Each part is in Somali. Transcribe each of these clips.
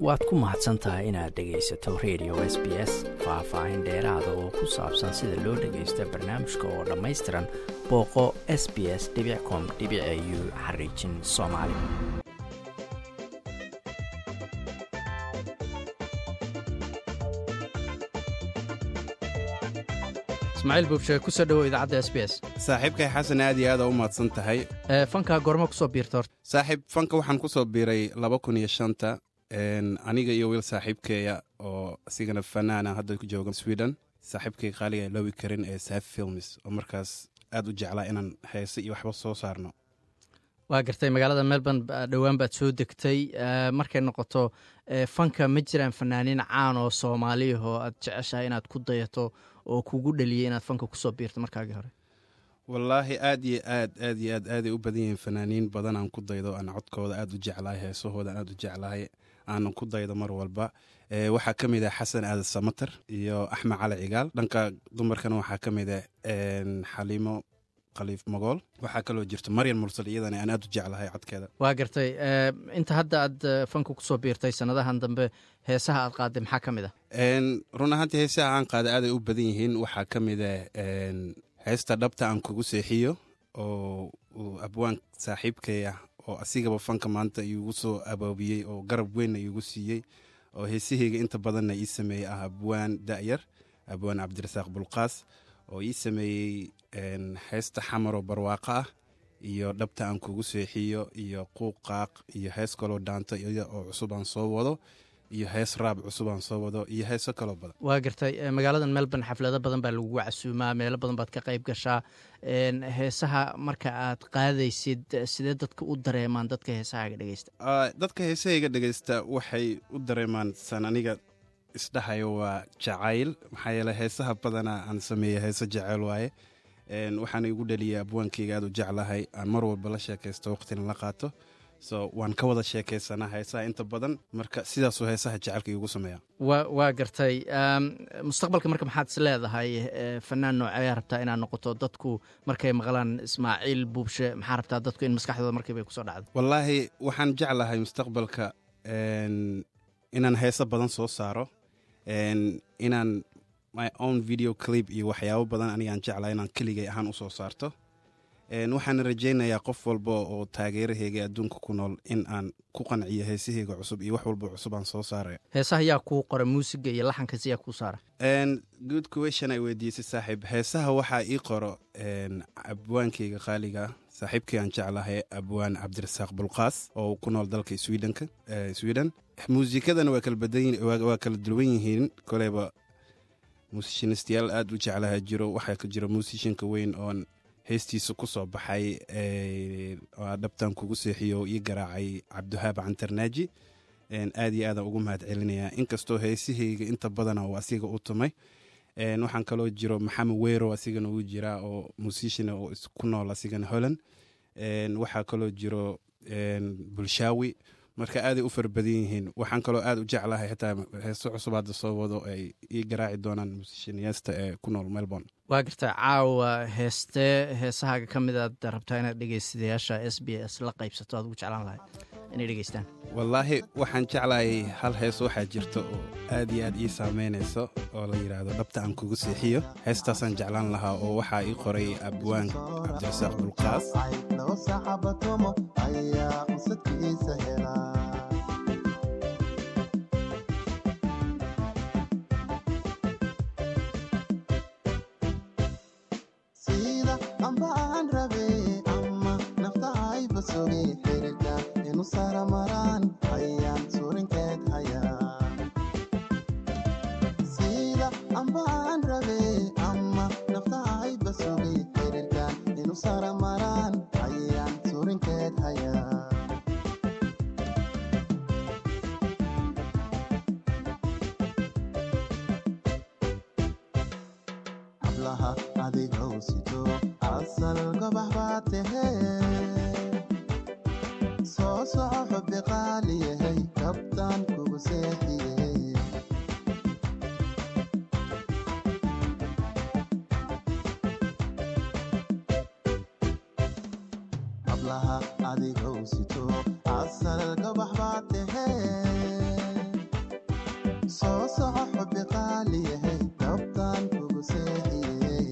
waad ku mahadsan tahay inaad dhegaysato radio s b s faah-faahin dheeraada oo ku saabsan sida loo dhagaysto barnaamijka oo dhammaystiran booqo s b s com u xariijin soomaali ismaaciil buubshe kusoo dhowow idaacadda s b s saaxiibkay xasan aad iyo aada u mahadsan tahay fanka goormo kusoo biirta horta saaxiib fanka waxaan ku soo biiray laba kun iyo shanta aniga iyo wiil saaxiibkeeya oo isigana fanaana hadda ku jooga sweden saaxiibkay qaaliga loobi karin ee saf films oo markaas aad u jeclaa inaan heese iyo waxba soo saarno waa gartay magaalada melbourne dhowaan baad soo degtay markay noqoto fanka ma jiraan fanaaniin caan oo soomaaliyah oo aad jeceshahay inaad ku dayato oo kugu dhaliyay inaad fanka kusoo biirto markaagii hore wallaahi aad iyo aad aad iyo aad aaday u badan yihiin fanaaniin badan aan ku daydo aan codkooda aad u jeclahay heesahooda aan aad u jeclahay aanan ku daydo mar walba waxaa ka mid ah xasan aadan samater iyo axmed cali cigaal dhanka dumarkana waxaa ka mid ah xaliimo khaliif magool waxaa kaloo jirto maryan mursal iyadana aan aad u jeclahay codkeeda waa gartay inta hadda aad fanka kusoo biirtay sanadahan dambe heesaha aad qaaday maxaa ka mid ah run ahaantii heesaha aan qaaday aaday u badan yihiin waxaa ka mid ah heesta dhabta aan kugu seexiyo oo abwaan saaxiibkay ah oo asigaba fanka maanta iigu soo abaabiyey oo garab weynna iigu siiyey oo heesahayga inta badanna ii sameeyey ah abwaan da'yar abwaan cabdirasaaq bulqaas oo ii sameeyey heesta xamaroo barwaaqo ah iyo dhabta aan kugu seexiyo iyo quuqaaq iyo hees kaloo dhaanto oo cusub aan soo wado iyo hees raab cusub aan soo wado iyo heeso kaloo badan waa gartay magaaladan melbourne xaflado badan baa lagugu casuumaa meelo badan baad ka qayb gashaa heesaha marka aad qaadaysid sidee dadka u dareemaan dadka heesahaaga dhegeysta dadka heesahayga dhegeysta waxay u dareemaan san aniga isdhahayo waa jacayl maxaa yeele heesaha badanaa aan sameeya heese jacayl waaye waxaana igu dhaliyay abwaankayga aad u jeclahay aan mar walba la sheekaysto waqtina la qaato so waan ka wada sheekaysanaa heesaha inta badan marka sidaasuu heesaha jecelka iigu sameeya wa waa gartay mustaqbalka marka maxaad is leedahay fanaan nooceeyaa rabtaa inaad noqoto dadku markay maqlaan ismaaciil buubshe maxaa rabtaa dadku in maskaxdooda markiiba kusoo dhacdo wallaahi waxaan jeclahay mustaqbalka inaan heeso badan soo saaro inaan my own video clip iyo waxyaabo badan anigaan jeclahay inaan keligay ahaan usoo saarto waxaana rajaynayaa qof walba oo taageeraheyga adduunka ku nool in aan ku qanciyo heesaheyga cusub iyo wax walba cusub aan soo saaraya heesaha yaa kuu qora muusiga iyo laxankas yaa kuu saara good question ay weydiisay saaxiib heesaha waxaa ii qoro abwaankeyga qaaliga saaxiibkii aan jeclahay abwaan cabdirasaaq bulqaas oo ku nool dalka swednka sweden muusikadana waa kala badan waa kala duwan yihiin koleyba muusishinistayaal aad u jeclaha jiro waxaa ka jira muusishinka weyn oon heestiisa ku soo baxay dhabtaan kugu seexiyo ii garaacay cabdiwahaab cantarnaaji aad iyo aadaan ugu mahad celinayaa inkastoo heesahayga inta badana uu asiga u tumay waxaan kaloo jiro maxamed weyro asigana uu jiraa oo muusishina oo ku nool asigana holland waxaa kaloo jiro bulshaawi marka aaday u fara badan yihiin waxaan kaloo aad u jeclahay xitaa heeso cusub hadda soo wado ay ii garaaci doonaan muusishiniyaasta ee ku nool melbourne waa gartaa caawa heestee heesahaaga ka mid aad rabtaa inaad dhegeystayaasha s b s la qaybsato aad ugu jeclaan lahay inay dhegeystaan wallaahi waxaan jeclahay hal hees waxaa jirta oo aad iyo aad ii saameynayso oo la yidhaahdo dhabta aan kugu seexiyo heestaasaan jeclaan lahaa oo waxaa ii qoray abwaan cabdirasaaq bulqaas hablaha adigow sito asal gabax baa tahee soo soco xubi qaaliyahay goobtaan kugu seexiyey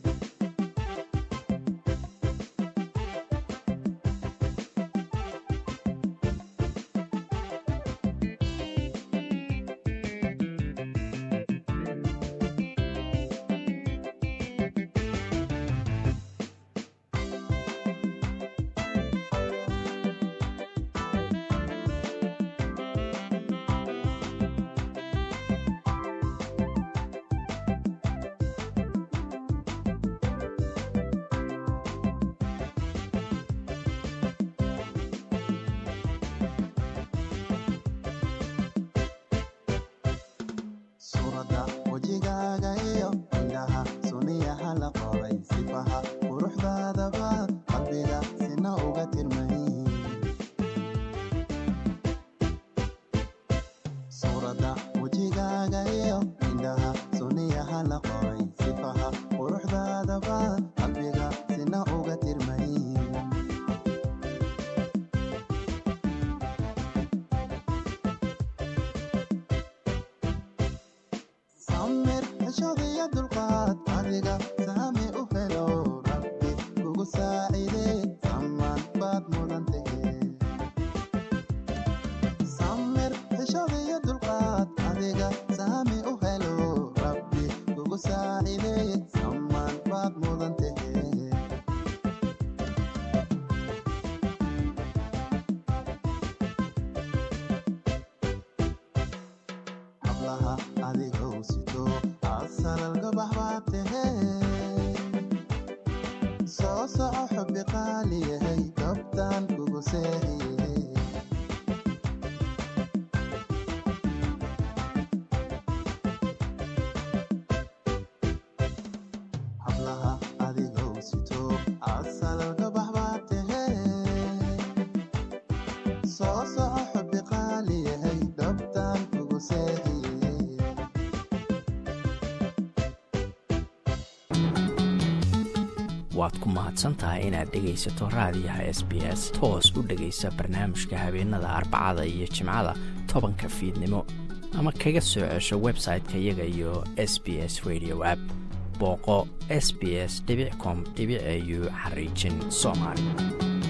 suuradda wejigaaga iyo indhaha suniyaha la qoray sifaha quruxdaadaba qalbiga sina uga tirmay suuradda wejigaaga iyo indhaha suniyaha la qoray sifaha quruxdaadaba qalbiga sina uga tirmay samir xishadiyo dulqaad adiga saami u helo rabbi kugu saacide samaan baad mudan tahe samir xishadiyo dulqaad adiga saami u helo rabbi kugu saacide samaan baad mudan tahe hablaha adigow sito asalal gabax baad tahe soo soco xubi qaaliyahay goobtaan kugu seexiyey hablaha adigow sito asalal gabax baad tahe soo soco xubi qaaliyahay goobtaan kugu seexiyey waad ku mahadsan tahay inaad dhegaysato raadiyaha s b s toos u dhegaysa barnaamijka habeenada arbacada iyo jimcada tobanka fiidnimo ama kaga soo cesho website-ka iyaga iyo s b s radio app booqo s b s com au xariijin soomaali